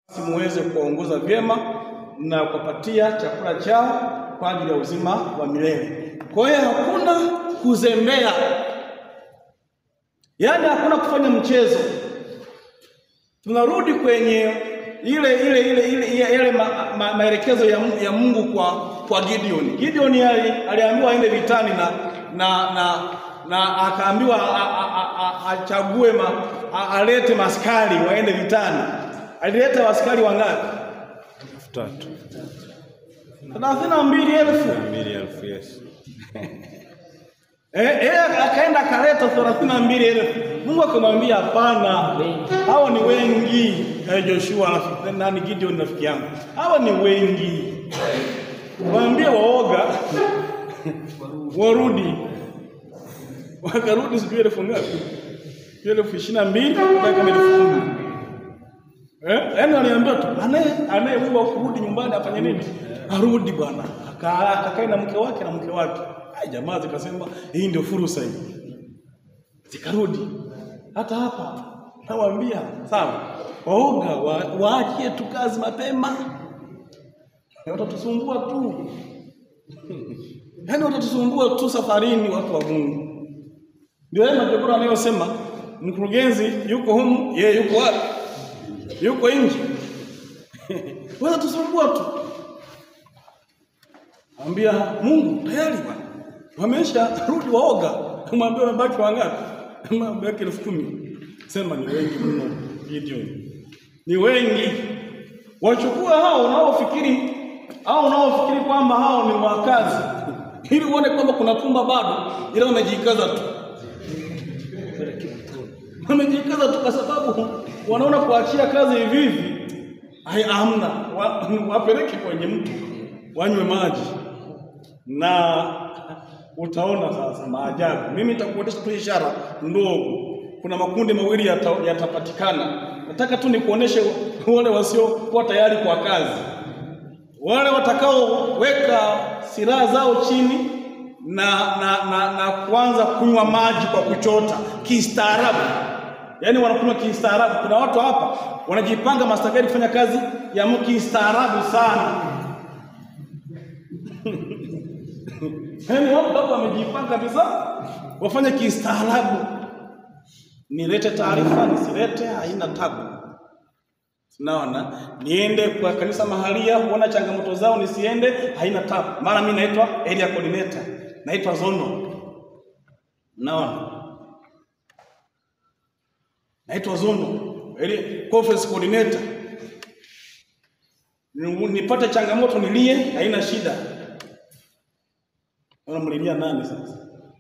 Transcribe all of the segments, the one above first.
muweze kuwaongoza vyema na kuwapatia chakula chao kwa ajili ya uzima wa milele. Kwa hiyo hakuna kuzembea, yaani hakuna kufanya mchezo. Tunarudi kwenye ile ile ile ile yale ma, ma, maelekezo ya, ya Mungu kwa kwa Gideon. Gideon ali, aliambiwa aende vitani na na na, na akaambiwa achague ma, a- alete maskari waende vitani. Alileta askari wangapi? elfu tatu thelathini na mbili elfu. mbili elfu yes. Eh, eh, akaenda akaleta thelathini na mbili elfu. Mungu akamwambia hapana, hao ni wengi. Eh, Joshua rafiki- nani Gideon rafiki yangu, hao ni wengi. Waambie waoga warudi. Wakarudi sijui elfu ngapi, elfu ishirini na mbili mpaka elfu kumi. Eh, yaani waliambiwa tu anaye anayeua kurudi nyumbani afanye nini? Arudi bwana. Aka- Akakae na mke wake na mke wake. Ai, jamaa zikasema hii ndio fursa hii. Zikarudi. Hata hapa nawaambia sawa, waoga wa, waachie tu kazi mapema, watatusumbua tu yaani watatusumbua tu safarini, watu wa Mungu. Ndio yale majogoro anayosema mkurugenzi yuko humu, yeye yuko wapi? yuko nje weza tusumbua tu ambia Mungu tayari bwana wamesha rudi waoga kumwambia wamebaki wangapi wamebaki elfu kumi sema ni wengi mno Gideon ni wengi wachukua hao unaofikiri au unaofikiri kwamba hao ni wakazi ili uone kwamba kuna pumba bado ila wamejikaza tu wamejikaza tu kwa sababu wanaona kuachia kazi hivi hivi hai hamna wa, wapeleke kwenye mtu wanywe maji na utaona sasa maajabu. Mimi nitakuonyesha tu ishara ndogo. Kuna makundi mawili yata- yatapatikana. Nataka tu nikuoneshe wale wasiokuwa tayari kwa kazi, wale watakaoweka silaha zao chini na, na, na, na kuanza kunywa maji kwa kuchota kistaarabu yaani wanakunywa kistaarabu. Kuna watu hapa wanajipanga mastakari kufanya kazi ya mu- kistaarabu sana. Yaani watu hapa wamejipanga kabisa wafanye kistaarabu. Nilete taarifa nisilete, haina tabu. Naona niende kwa kanisa mahalia kuona changamoto zao, nisiende, haina tabu. Maana mimi naitwa area coordinator, naitwa zono. Naona naitwa Zondo, ile conference coordinator. Ni- Nipate changamoto nilie, haina shida. Unamlilia nani sasa?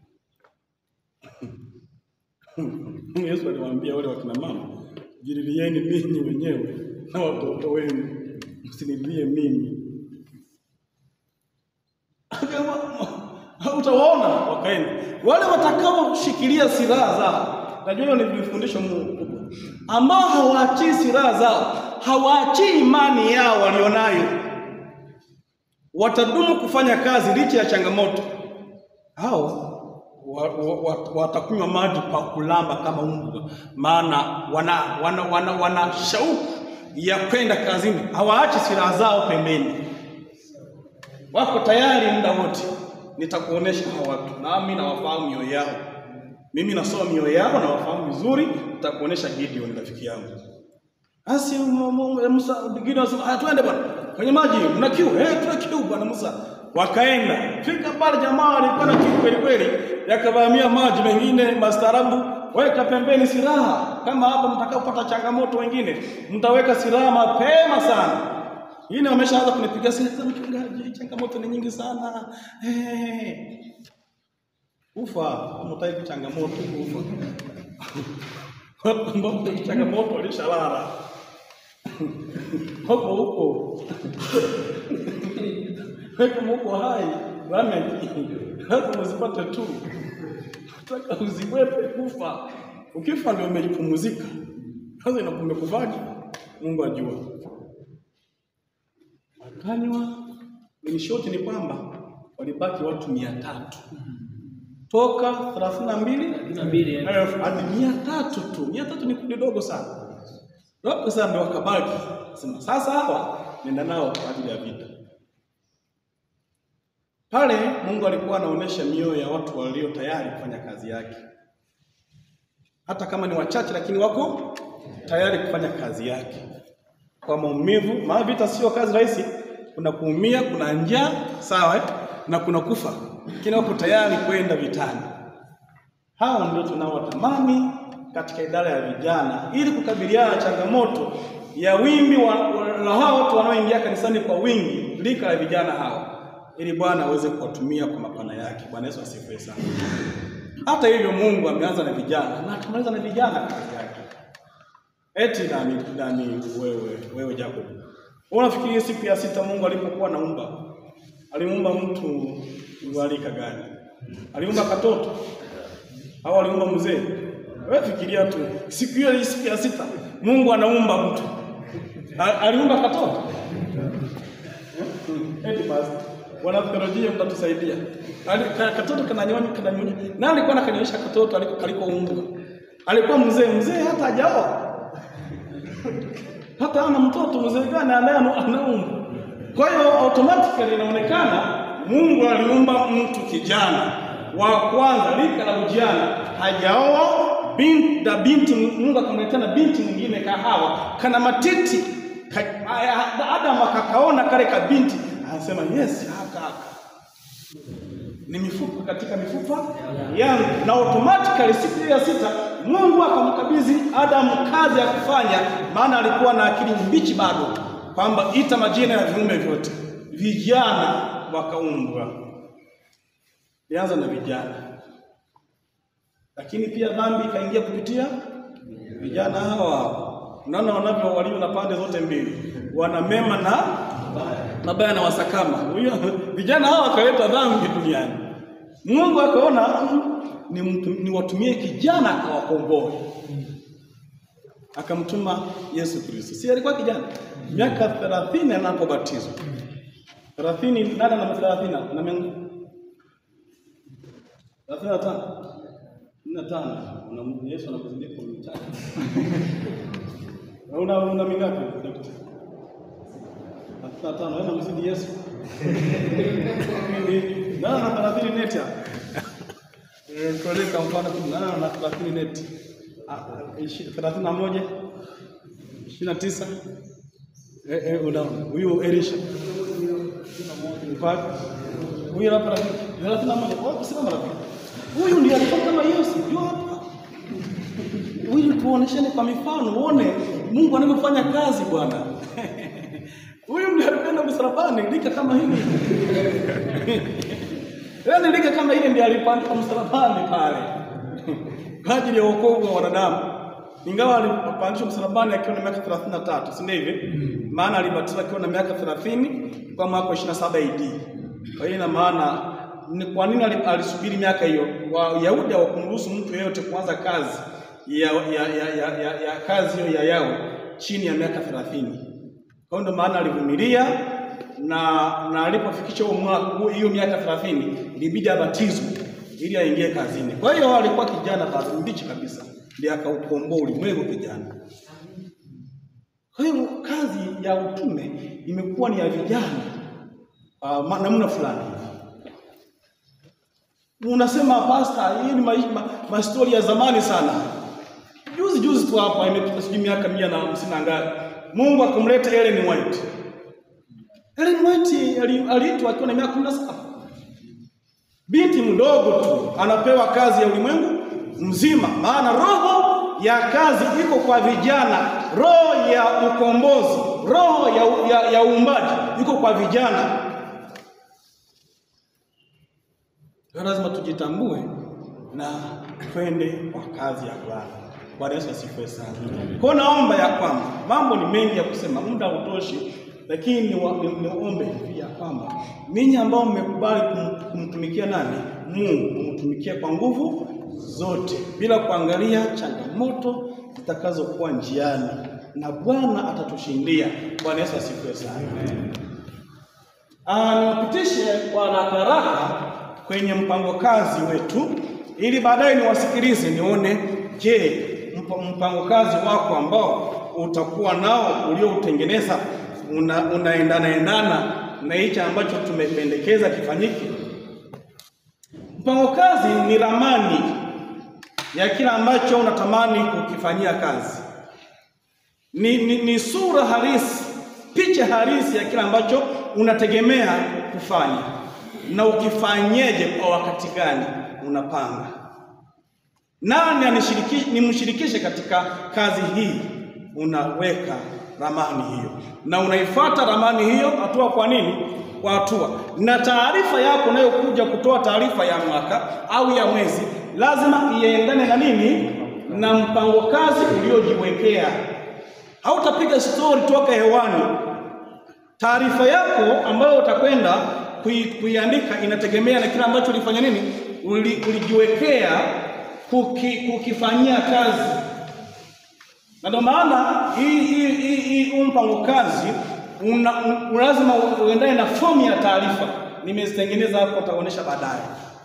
Yesu aliwaambia wale wakina mama, jililieni ninyi wenyewe na watoto wenu, msinililie mimi. Akasema, utawaona wakaenda wale watakaoshikilia silaha zao. Najua hiyo ni fundisho Mungu ambao hawaachii silaha zao, hawaachii imani yao walionayo, watadumu kufanya kazi licha ya changamoto. Hao wa- wa- wa- watakunywa maji kwa kulamba kama mbwa, maana wana, wana, wana, wana shauku ya kwenda kazini, hawaachi silaha zao pembeni wako tayari muda wote. Nitakuonesha hawa watu, nami nawafahamu mioyo yao. Mimi nasoma mioyo yao, nawafahamu vizuri. Nitakuonesha Gideon rafiki yangu. Asi mu- mu- Musa Gideon anasema, "Ah, twende bwana kwenye maji, mna kiu?" Eh, tuna kiu bwana Musa. Wakaenda fika pale, jamaa walikuwa na kiu kweli kweli, yakavamia maji mengine mastaarabu. Weka pembeni silaha, kama hapa mtakaopata changamoto wengine, mtaweka silaha mapema sana. Hii wameshaanza kunipiga simu, mchungaji, changamoto ni nyingi sana. Eh. Ufa, mtaki changamoto ufa. Watu ambao ni changamoto walishalala. Huko huko. Kama uko hai, rameki. Lazima uzipate tu. Nataka uziwepe kufa. Ukifa ndio umejipumzika. Sasa inakumekufaje? Mungu ajua wakanywa. In short ni kwamba walibaki watu mia tatu toka thelathini na mbili na mbili elfu hadi mia tatu tu. Mia tatu ni kundi dogo sana, Hapo sasa ndio wakabaki. Sema sasa hawa nenda nao kwa ajili ya vita. Pale Mungu alikuwa anaonyesha mioyo ya watu walio tayari kufanya kazi yake. Hata kama ni wachache lakini wako tayari kufanya kazi yake. Kwa maumivu, maana vita sio kazi rahisi. Kuna kuumia, kuna njaa, sawa eh? Na kuna kufa. Lakini wako tayari kwenda vitani. Hao ndio tunaowatamani katika idara ya vijana ili kukabiliana na changamoto ya wimbi wa, wa, la hao watu wanaoingia kanisani kwa wingi, lika la vijana hao, ili Bwana aweze kuwatumia kwa mapana yake. Bwana Yesu asifiwe sana. Hata hivyo, Mungu ameanza na vijana na atamaliza na vijana kazi yake. Eti nani nani wewe wewe Jacob. Unafikiri siku ya sita Mungu alipokuwa naumba alimuumba mtu wa rika gani? Aliumba katoto au aliumba mzee? Wewe fikiria tu, siku hiyo siku ya sita Mungu anaumba mtu, A- aliumba katoto eti basi wanatheolojia mtatusaidia. Ali- ka- Katoto kananyonya kananyonya. Nani alikuwa anakanyonyesha katoto aliko kalikoumbwa? Alikuwa mzee, mzee hata hajaoa. Hata ana mtoto mzee gani anaye anaumba. Kwa hiyo automatically inaonekana Mungu aliumba mtu kijana wa kwanza lika la ujana hajaoa binti, na binti Mungu akamletea na binti mwingine kahawa kana matiti ka, a- Adam akakaona kale ka binti anasema yes haka haka ni mifupa katika mifupa yangu, na automatically siku hiyo ya sita Mungu akamkabidhi Adamu kazi ya kufanya, maana alikuwa na akili mbichi bado, kwamba ita majina ya viumbe vyote. Vijana wakaumbwa, ilianza na vijana, lakini pia dhambi ikaingia kupitia vijana hawa. Unaona wanavyo walio na pande zote mbili, wana mema na mabaya na wasakama. Huyo vijana hawa wakaleta dhambi duniani. Mungu akaona mm, ni, mtu- ni watumie kijana akawakomboe, akamtuma Yesu Kristo. Si alikuwa kijana miaka thelathini anapobatizwa thelathini nane na thelathini na mengu thelathini na tano kumi na tano Una- Yesu anakuzidia kwa mitatu una una mingapi daktari? thelathini na tano wewe unamzidi Yesu nana na thelathini neti hapa Eh, tueleka mfano tu nana na thelathini neti Ah, ah, ishi- thelathini na moja ishirini na tisa Eh, eh, unaona huyu Elisha mpaka huyu hapa rafiki thelathini na moja oh, simama rafiki huyu ndiye alikuwa kama Yesu ndio hapa ili tuoneshane kwa mifano uone Mungu anavyofanya kazi bwana huyu ndiye alikwenda msalabani lika kama hili yaani lika kama hili ndiye alipandika msalabani pale kwa ajili ya wokovu wa wanadamu ingawa alipandishwa msalabani akiwa na miaka 33 si ndio hivi maana alibatizwa akiwa na miaka 30 kwa mwaka wa 27 AD kwa hiyo ina maana ni kwa nini ali- alisubiri miaka hiyo wayahudi hawakumruhusu mtu yeyote kuanza kazi ya, ya, ya, ya, ya, ya kazi hiyo ya yao chini ya miaka 30 kwa hiyo ndio maana alivumilia na na alipofikisha huo mwaka huo- hiyo miaka 30 ilibidi abatizwe ili aingie kazini. Kwa hiyo alikuwa kijana bado mbichi kabisa, ndiye akaukomboa ulimwengu kijana. Kwa hiyo kazi ya utume imekuwa ni ya vijana uh, ma- namna fulani. Unasema pasta, hii ni maisha ma, mastori ya zamani sana. Juzi juzi tu hapa imepita sijui miaka mia na hamsini na ngapi, Mungu akamleta Ellen White. Ellen White ali- aliitwa akiwa na miaka kumi na saba binti mdogo tu anapewa kazi ya ulimwengu mzima, maana roho ya kazi iko kwa vijana, roho ya ukombozi, roho ya, ya, ya uumbaji iko kwa vijana. Kwa hiyo lazima tujitambue na twende kwa kazi ya Bwana. Bwana Yesu asifiwe sana. Kwa hiyo naomba ya kwamba mambo ni mengi ya kusema, muda hautoshi, lakini niwa- ni- niombe hivi ya kwamba ninyi ambao mmekubali kum- kumtumikia nani? Mungu, mumtumikie kwa nguvu zote bila kuangalia changamoto zitakazokuwa njiani, na Bwana atatushindia. Bwana Yesu asifiwe sana. Ah, niwapitishe kwa haraka haraka kwenye mpango kazi wetu ili baadaye niwasikilize nione, je, mp- mpango kazi wako ambao utakuwa nao ulioutengeneza una, unaendana endana na hicho ambacho tumependekeza kifanyike. Mpango kazi ni ramani ya kila ambacho unatamani kukifanyia kazi, ni, ni, ni sura halisi, picha halisi ya kila ambacho unategemea kufanya na ukifanyeje, kwa wakati gani unapanga nani anishiriki, nimshirikishe katika kazi hii. Unaweka ramani hiyo na unaifuata ramani hiyo hatua kwa nini, kwa hatua. Na taarifa yako unayokuja kutoa taarifa ya mwaka au ya mwezi lazima iendane na nini, na mpango kazi uliojiwekea. Hautapiga stori toka hewani. Taarifa yako ambayo utakwenda kui, kuiandika inategemea na kile ambacho ulifanya nini, uli, ulijiwekea kuki, kukifanyia kazi, na ndio maana hii hii hii hii mpango kazi una, un, lazima uendane na fomu ya taarifa. Nimezitengeneza hapo, utaonyesha baadaye,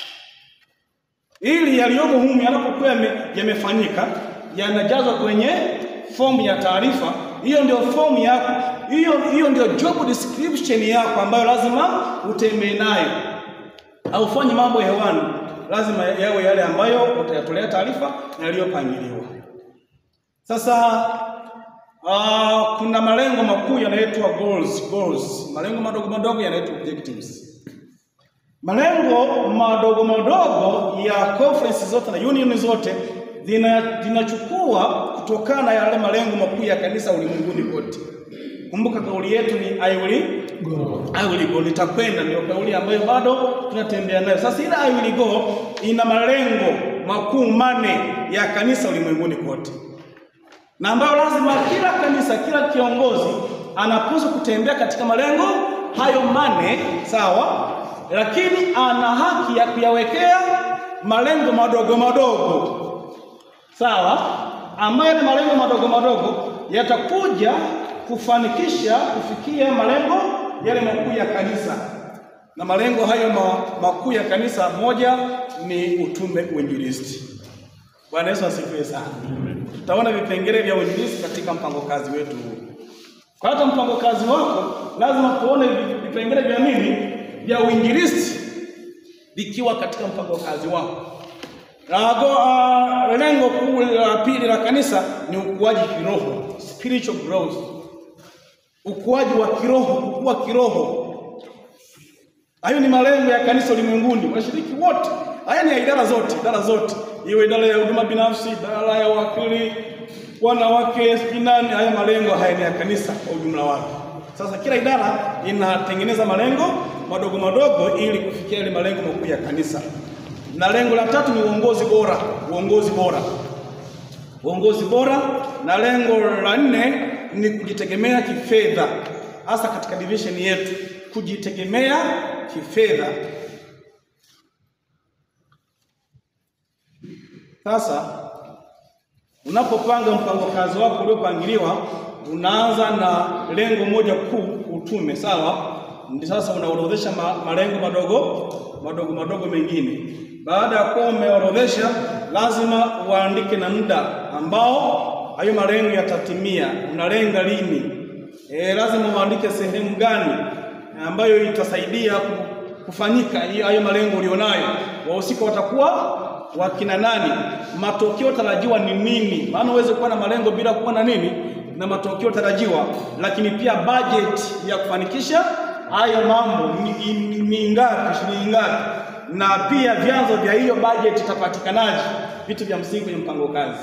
ili yaliyomo humu yanapokuwa yamefanyika yanajazwa kwenye fomu ya taarifa. Hiyo ndio fomu yako, hiyo hiyo ndio job description yako ambayo lazima utembee nayo, aufanye mambo hewani lazima yawe yale ambayo utayatolea taarifa na yaliyopangiliwa. Sasa uh, kuna malengo makuu yanaitwa goals, goals. Malengo madogo madogo yanaitwa objectives. Malengo madogo madogo ya conference zote na union zote zinachukua kutokana na yale malengo makuu ya kanisa ulimwenguni kote. Kumbuka kauli yetu ni I will go. I will go, nitakwenda, ndio kauli ambayo bado tunatembea nayo. Sasa ile I will go ina malengo makuu mane ya kanisa ulimwenguni kote, na ambayo lazima kila kanisa, kila kiongozi anapaswa kutembea katika malengo hayo mane, sawa, lakini ana haki ya kuyawekea malengo madogo madogo, sawa, ambayo ni malengo madogo madogo yatakuja kufanikisha kufikia malengo yale makuu ya kanisa. Na malengo hayo makuu ya kanisa, moja ni utume uinjilisti. Bwana Yesu asifiwe sana. Tutaona vipengele vya uinjilisti katika mpango kazi wetu huu. Kwa hata mpango kazi wako lazima tuone vipengele vya nini, vya uinjilisti vikiwa katika mpango kazi wako. Uh, lengo kuu la pili la kanisa ni ukuaji kiroho, spiritual growth ukuaji wa kiroho, kukua kiroho. Hayo ni malengo ya kanisa ulimwenguni, washiriki wote. Haya ni ya idara zote, idara zote, iwe idara ya huduma binafsi, idara ya wakili, wanawake, spinani. Haya malengo haya ni ya kanisa kwa ujumla wake. Sasa kila idara inatengeneza malengo madogo madogo ili kufikia yale malengo makuu ya kanisa. Na lengo la tatu ni uongozi bora, uongozi bora, uongozi bora. Na lengo la nne ni kujitegemea kifedha, hasa katika division yetu, kujitegemea kifedha. Sasa unapopanga mpango kazi wako uliopangiliwa, unaanza na lengo moja kuu, utume, sawa. Ndi sasa unaorodhesha ma, malengo madogo madogo madogo mengine. Baada ya kuwa umeorodhesha, lazima uandike na muda ambao hayo malengo yatatimia. Unalenga lini? E, lazima uandike sehemu gani ambayo itasaidia kufanyika hayo malengo ulionayo. Wahusika watakuwa wakina nani? Matokeo tarajiwa ni nini? Maana uweze kuwa na malengo bila kuwa na nini na matokeo tarajiwa. Lakini pia budget ya kufanikisha hayo mambo ni, ni, ni ngapi, shilingi ngapi, na pia vyanzo vya hiyo budget itapatikanaje? Vitu vya msingi kwenye mpango kazi.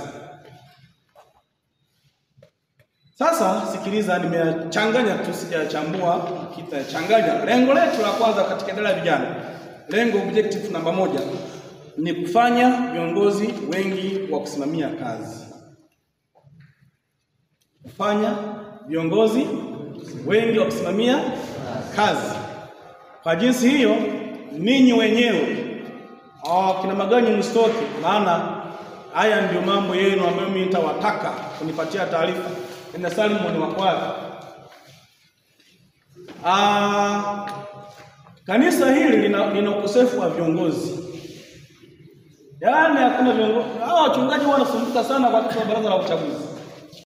Sasa sikiliza, nimechanganya tu, sijachambua kitachanganya. Lengo letu la kwanza katika idara ya vijana, lengo objective namba moja ni kufanya viongozi wengi wa kusimamia kazi, kufanya viongozi wengi wa kusimamia kazi. Kwa jinsi hiyo, ninyi wenyewe kina Maganyi mstoki, maana haya ndio mambo yenu ambayo mimi nitawataka kunipatia taarifa na Salmon Makwara. Ah, kanisa hili lina, lina ukosefu wa viongozi, yaani hakuna viongozi. Hawa wachungaji wanasumbuka sana kwa katika baraza la uchaguzi.